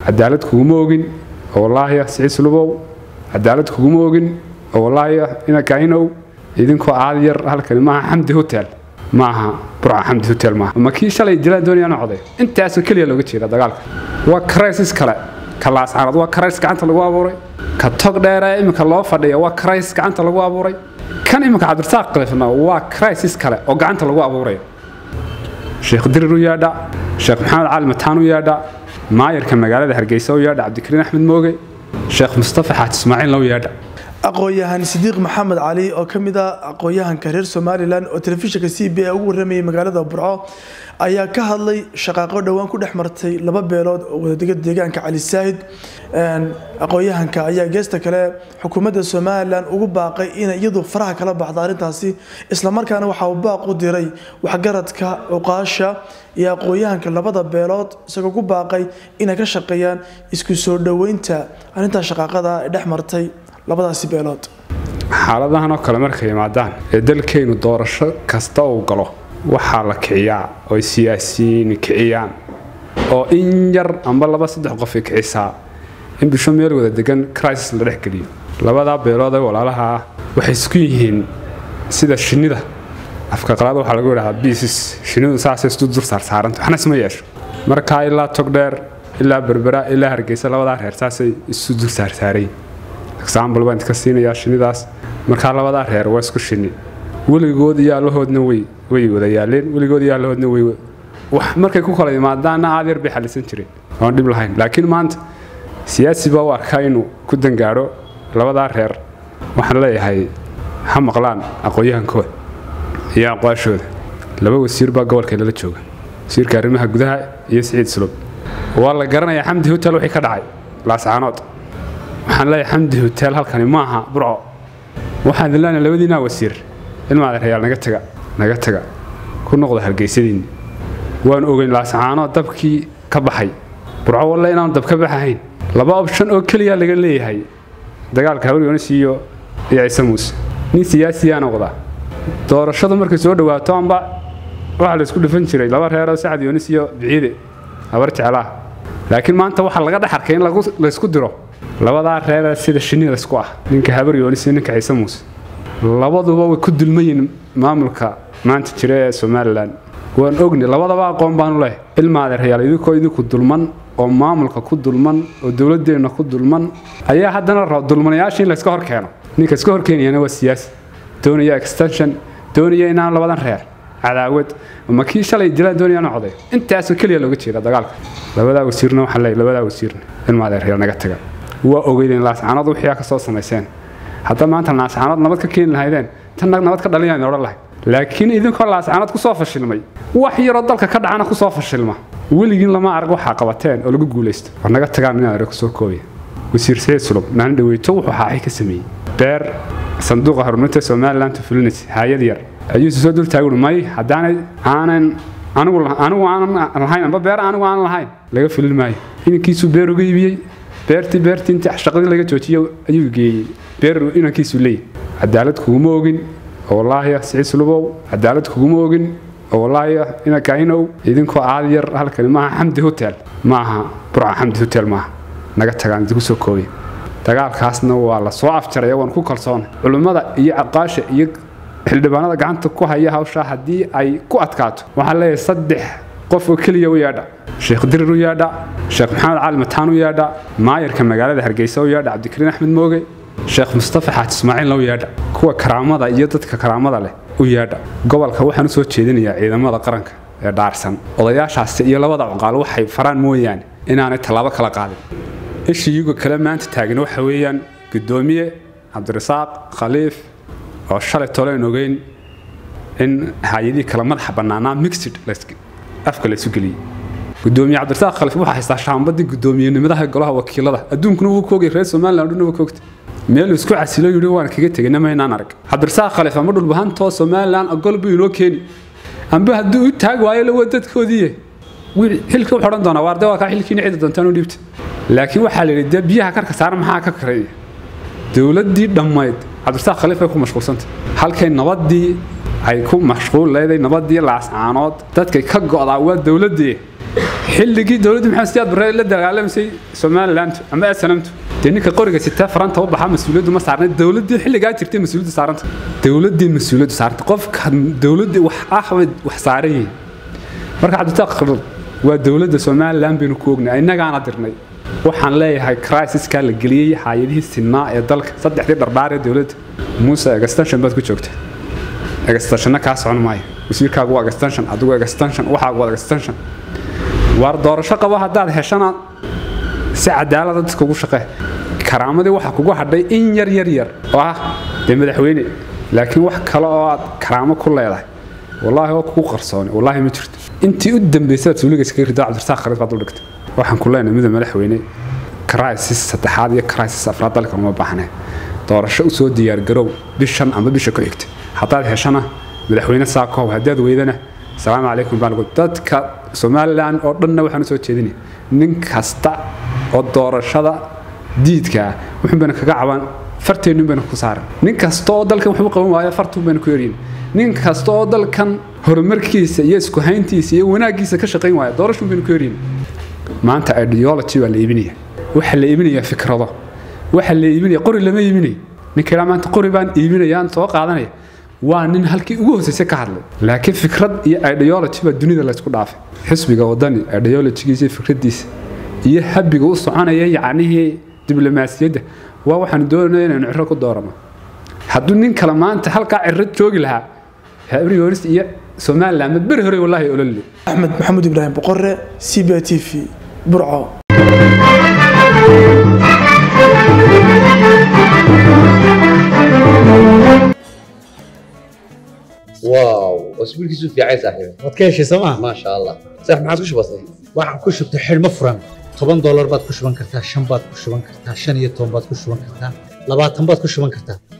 cadaalad kuguma ogin oo wallaahiya siciid sulubow cadaalad kuguma ogin oo wallaahiya ina kainow idinkoo aad yar halkani maaha xamdi hotel maaha burca xamdi hotel maaha ma kii shalay jilaan doonayaan coday intaasoo keliya looga jeeda dagaalka waa crisis kale ka laascaanood waa crisis gacanta lagu abuuray ka tog dheere iminka loo fadhiya waa crisis gacanta lagu abuuray kan iminka cabdirasaaq qalifna waa crisis kale oo gacanta lagu abuurayo sheekh dirir u yaadha sheekh maxamed cali mataan u yaadha maayarka magaalada hargeysa u yaadha cabdikariin axmed mooge sheekh mustafa xaaj ismaaciilna u yaadha aqoon-yahan sidiiq maxamed cali oo ka mid ah aqoon-yahanka reer somalilan oo telefishinka c b a ugu waramayay magaalada burco ayaa ka hadlay shaqaaqo dhowaan ku dhex martay laba beelood oo wadadega deegaanka cali saahid aqoon-yahanka ayaa geesta kale xukuumadda somalilan ugu baaqay inay iyadu faraha kala baxda arrintaasi islamarkaana waxa uu baaq u diray waxgaradka cuqaasha iyo aqoon-yahanka labada beelood isagoo ku baaqay inay ka shaqeeyaan isku soo dhoweynta arrintaa shaqaaqada ee dhex martay labadaasi beelood xaaladahan oo kale markay yimaadaan ee dalkaynu doorasho kasta uu galo waxaa la kiciyaa oo ay siyaasiyiin kiciyaan oo in yar amba laba saddex qof ay kicisaa in bisho meel wada degan crisis la dhex geliyo labadaa beelood ee walaalaha ah waxay isku yihiin sida shinnida afka qalaad waxaa lagu yidhahdaa biisis shinnidu saasay isdu dur saarsaaranta waxna isma yeesho markaa ilaa togdheer ilaa berbera ilaa hargeysa labadaa reer saasay isu dur saarsaaray example baan idka siinayaa shinnidaas markaa labadaa reer waa isku shinni weligood iyo allahoodna way way wada yaaleen weligood iyo allahoodna way wax markay ku kala yimaadaanna aad yar bay xalisan jireen oon dhib lahayn laakiin maanta siyaasi baa u arkaa inuu ku dangaadho labadaa reer waxaan leeyahay ha maqlaan aqoon-yahankooda iyo aqwaashooda laba wasiir baa gobolkeena la jooga wasiirka arrimaha gudaha iyo siciid sulub waa la garanayaa xamdi hotel wixii ka dhacay laascaanood waxaan leeyahay xamdi hotel halkani maaha burco waxaan idin leenahay labadiinaa wasiir ilmaadeerayaal naga taga naga taga ku noqda hargeysadiinni waan ogeyn laascaano dabkii ka baxay burco walle inaanu dab ka baxahayn laba option oo keliya laga leeyahay dagaalka hawryoonis iyo iyo ciise muuse nin siyaasiyaa noqda doorashadu markay soo dhawaato amba waxaa la isku dhufan jiray laba reeroo sacad yoonis iyo biciide habar jeclaah laakiin maanta waxaa laga dhex arkay in laysku diro labadaa reer sida shinnida isku ah ninka habar yoonis iyo ninka ciise muuse labaduba way ku dulmayiin maamulka maanta jira ee somalilan waan ogni labadaba aqoon baanu leh ilmaadeerayaal idinkoo idinku dulman oo maamulka ku dulman oo dowladeenna ku dulman ayaa haddana raba dulmanayaasha in layska hor keeno ninka iska horkeenayana waa siyaasi doonaya extension doonaya inaan labadan reer cadaawad ma kii shalay jilaan doonayaan coday intaasoo keliya looga jeeda dagaalka labadaa wasiirna waxaan leeyahay labadaa wasiirna ilmaadeerayaal naga taga waa ogeydeen laascaanood wixii ka soo samayseen hadda maanta laascaanood nabad ka keeni lahaydeen tan nabad ka dhalinayaan odhan lahayd laakiin idinkoo laascaanood ku soo fashilmay wax yaroo dalka ka dhacana ku soo fashilma weligiin lama arag waxaa qabateen oo lagu guulaysto war naga tagaan inaan arag soo koobiya wasiir saciid sulub maalin dhaweyto wuxuu xaaxay ka sameeyey beer sanduuqa horumarinta somaliland fulinity hay-ad yar ayuuse soo dul taaguri may haddaanay aanan anigu anigu aanan lahayn amba beer anigu aanan lahayn laga fulin maayo inankiisuu beer uga iibiyey beertii beertii intii shaqadii laga joojiyo ayuu geeyey beer inankiisuu leeyahy cadaalad kuguma ogin oo wallaahiya siciid sulubow cadaalad kuguma ogin oo wallaahiya ina kainow idinkoo aad yar halkani maaha xamdi hotel maaha burca xamdi hotel maaha naga tagaan idinku soo koobiya dagaalkaasna waa la soo afjaraya waan ku kalsoonay culimmada iyo aqaasha iyo xildhibaanada gacanta ku haya hawshaa haddii ay ku adkaato waxaan leeyahay saddex qof oo keliya u yaadha sheekh dirir u yaadha sheekh maxamed cali mataan u yaadha maayarka magaalada hargeysa u yaadha cabdikariin axmed mooge sheekh mustafa xaaj ismaaciilna u yaadha kuwa karaamada iyo dadka karaamada leh u yaadha gobolka waxaan u soo jeedinayaa ciidamada qaranka ee dhaarsan odayaashaasi iyo labada cuqaal waxay faraan mooyaane inaanay tallaabo kala qaadin ishiiyagu kale maanta taagan waxa weeyaan guddoomiye cabdirasaaq khaliif oo shalay toleen ogeyn in hay-adihii kale madaxa bannaanaa mixed afka la isu geliyey gudoomiye cabdirasaaq khaliif waxaa haystaa shaambadii guddoomiyenimadaha golaha wakiilada adduunkuna wuu koogay reer somaliland dhuna wuu koogtay meeluu isku casilo yidhi waan kaga tegayna maynaan arag cabdirasaaq khaliif ama dhulbahantoo somaliland ogol buu inoo keeni amba hadduu u taag waayo lawa dadkoodiiye xilka wuxuu odhan doonaa waarde waa kaa xilkiina cida doontaan u dhiibta laakiin waxaa la yidhi dee biyaha karka saaran maxaa ka kareeya dowladdii dhammayd cabdirasaaq khaliif ay ku mashquulsantay halkay nabaddii ay ku mashquul leeday nabaddii laascaanood dadkay ka go'daa waa dowladdii xilligii dowladda maxamed siyaad barre la dagaalamaysay somaliland ama snamtu dee ninka qoriga sitaa faranta u baxa mas-uuliyaddu ma saarnay dowladdii xilligaa jirtay mas-uuliyaddu saaranta dowladdii mas-uuliyaddu saaranta qofka dowladdii wax ah way wax saaran yihiin marka cabditaaq waa dowladda somaliland baynu ku ognay innagaana dirnay waxaan leeyahay crisiskaa la geliyey hay-adihii sinaa ee dalka saddexdii dhardhaar ee dowladda muuse extension baad ku joogta extensionna kaa socon maayo wasiirkaagu waa extension adigu extension waxaagu waa extension waar doorasho qabo haddaad heshana si cadaalada dadka ugu shaqee karaamadii waxaa kugu hadhay in yar yar yar oo ah dee madaxweyne laakiin wax kale oo aad karaamo ku leedahay wallaahi oo kugu qarsooni wallaahi ma jirto intii u dambaysay suuliga iskaga rido cabdirasaaq kharid baad u dhigtay waxaan ku leenahay mida madaxweyne crisis saddexaad iyo crisis afraad dalkan uma baahnee doorasho usoo diyaargarow bishan ama bisha ku xigta haddaad heshana madaxweyne saakow haddaad weydana asalaamu calaykum baan ugu dadka somalilan oo dhanna waxaan usoo jeedinaya nin kasta oo doorashada diidkaa wuxuun bayna kaga cabaan farteennuun bayna ku saaran nin kasta oo dalkan waxu qaban waayo fartuun bayna ku eryin nin kasta oo dalkan horumarkiisa iyo isku hayntiisa iyo wanaaggiisa ka shaqayn waaya doorashuun bayna ku eryin maanta ideology waa la iibinaya waxa la iibinaya fikrado waxa la iibinaya qori lama iibinayo ninka ilaa maanta qori baan iibinayaan soo qaadanaya waa nin halkii ugu hooseysa ka hadlay laakiin fikrad iyo ideology baa dunida laysku dhaafay xisbiga wadani ideologigiisa iyo fikradiisa iyo habiga u soconaya yacnihii diblomaasiyadda waa waxaan doonaya inaynu ciro ku doorano hadduu nin kale maanta halkaa ciro joogi lahaa habriyoonis iyo somaliland mad beri hore wallaahi ololile axmed maxamuud ibraahim boqore c b t v burco واو اسبوعك في عايز صاحبي waad ka heshay sooma ما شاء الله صح ما عاد وش بصير waxaan ku shubtay xidhmo furan toban doolar baad ku shuban kartaa shan baad ku shuban kartaa shan iyo toban baad ku shuban kartaa labaatan baad ku shuban kartaa